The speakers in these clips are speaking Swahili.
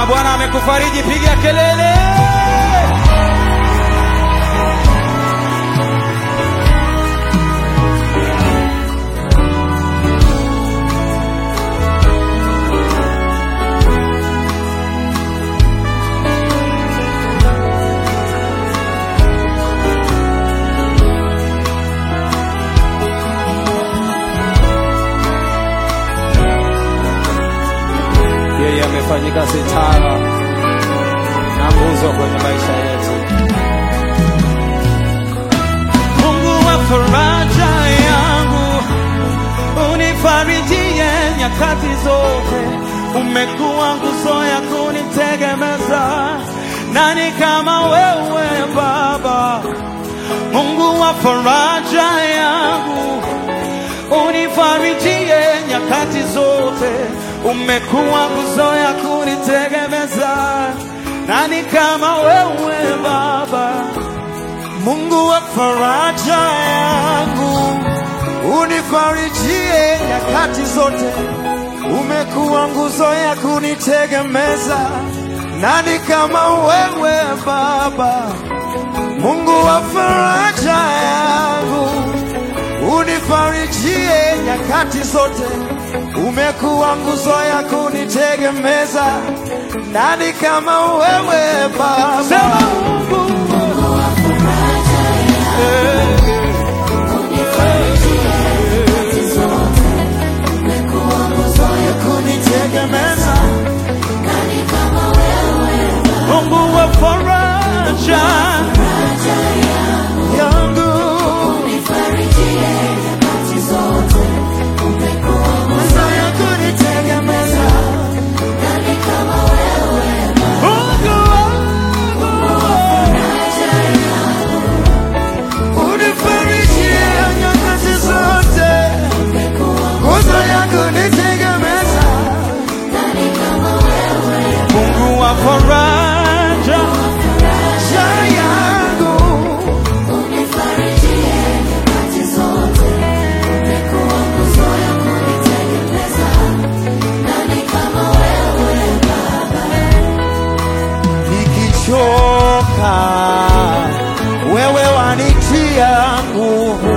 Bwana amekufariji, piga kelele. Yeye amefanyika sitara na nguzo kwenye maisha yetu. Mungu wa faraja yangu, unifarijie nyakati zote. Umekuwa nguzo ya kunitegemeza, nani kama wewe Baba? Mungu wa faraja yangu, unifarijie nyakati zote. Umekuwa nguzo ya kunitegemeza, nani kama wewe Baba? Mungu wa faraja yangu, unifarijie nyakati zote. Umekuwa nguzo ya kunitegemeza, nani kama wewe Baba? Mungu wa faraja yangu, unifarijie nyakati zote. Umekuwa nguzo ya kunitegemeza, nani kama wewe Baba? Sema Mungu kunitegemeza Mungu wa faraja yangu nguzo ya kunitegemeza Mungu unifarijie nyakati zote nguzo ya kunitegemeza Mungu wa faraja sha yangu nikichoka wewe wanitia nguvu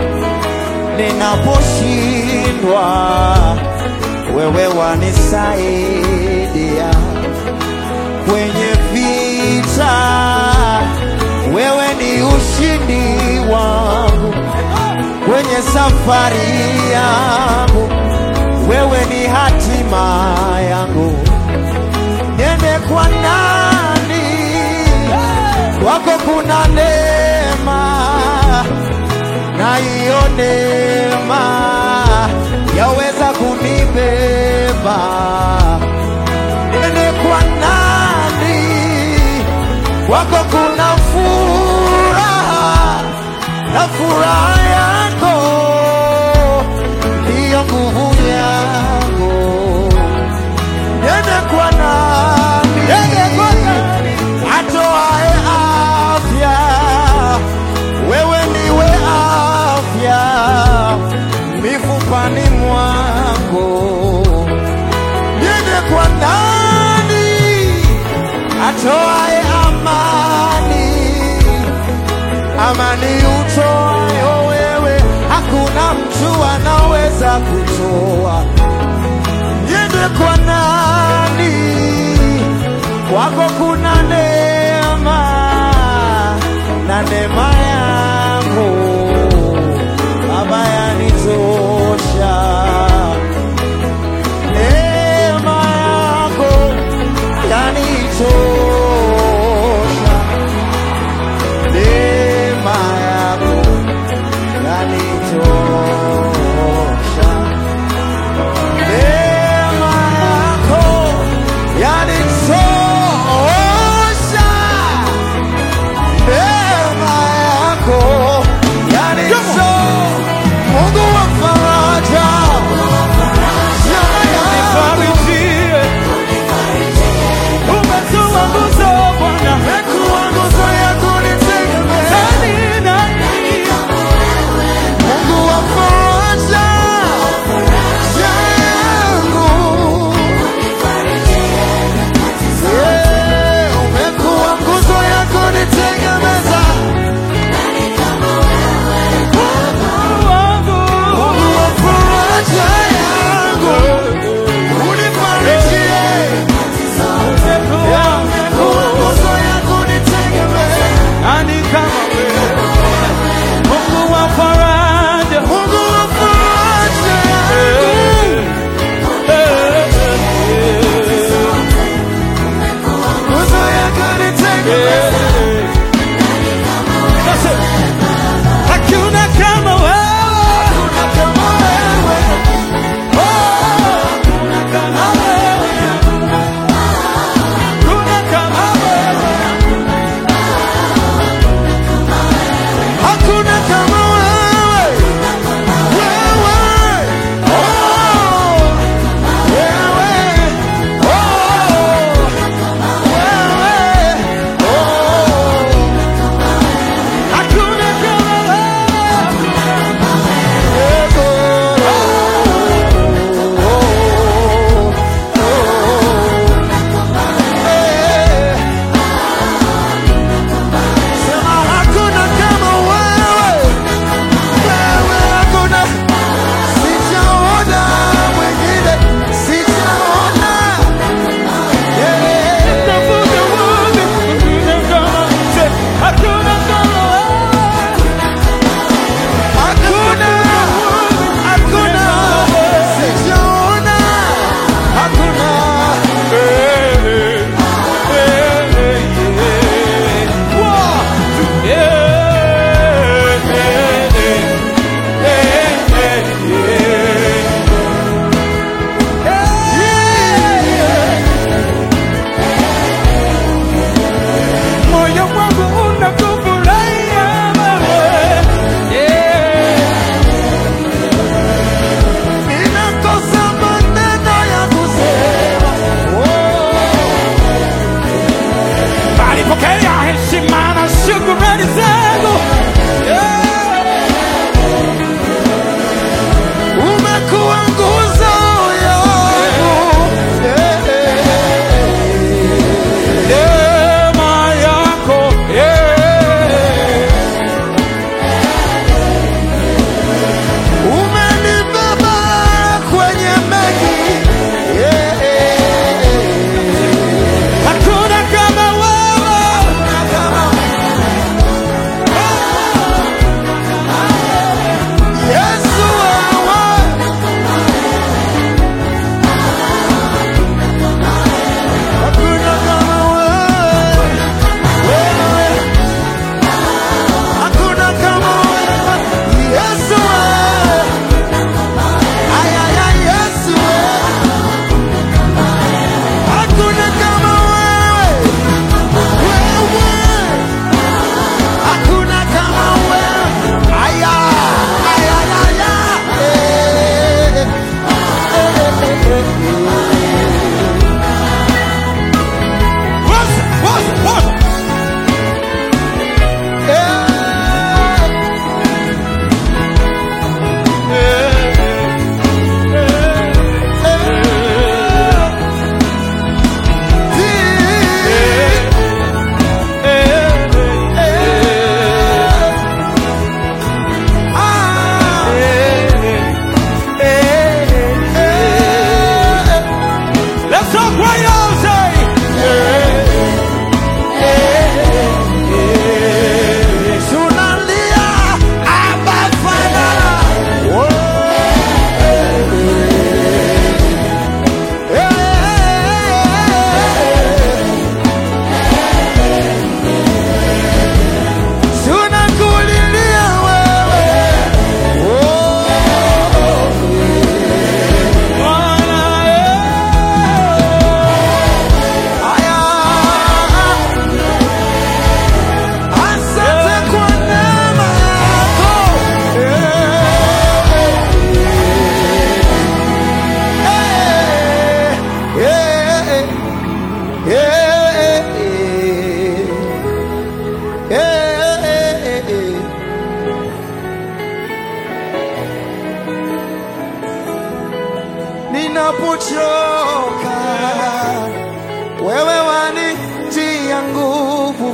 ninaposhindwa wewe wanisaidia kwenye vita wewe ni ushindi wangu kwenye safari yangu wewe ni hatima yangu niende kwa nani kwako kuna neema na hiyo neema yaweza kunibeba niende kwa nani kwako kuna furaha na furaha yako ndiyo nguvu yangu niende kwa nani atoae afya wewe ndiwe afya mifupani mwangu niende kwa nani atoae amani amani utoayo wewe hakuna mtu anaweza kutoa niende kwa nani kwako kuna neema na neema yangu baba yanitosha neema yako yanitosha neema yako yanitosha neema yako yanitosha neema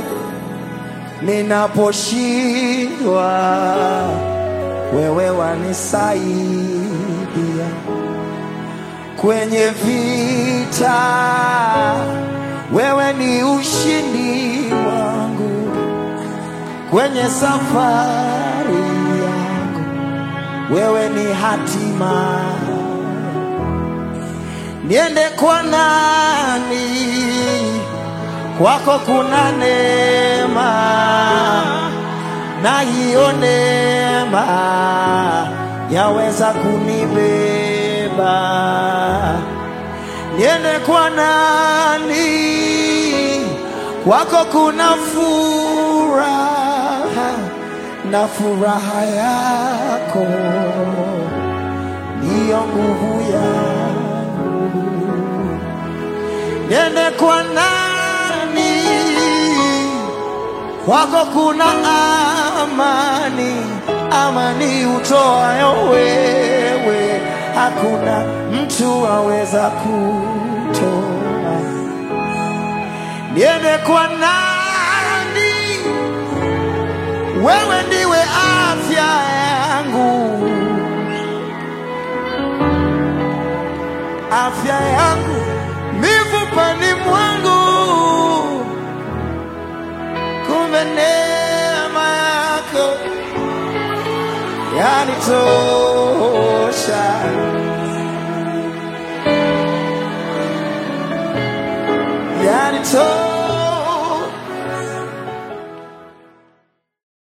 ninaposhindwa, wewe wanisaidia kwenye vita, wewe ni ushindi wangu kwenye safari yangu, wewe ni hatima. Niende kwa nani? Kwako kuna neema, na hiyo neema yaweza kunibeba. Niende kwa nani? Kwako kuna furaha, na furaha yako ndiyo nguvu yangu. Niende kwa nani? Kwako kuna amani, amani utoayo wewe, hakuna mtu aweza kutoa. Niende kwa nani? Wewe ndiwe afya yangu, afya yangu mifupani mwangu, kumbe neema yako yanitosha. Yanitosha.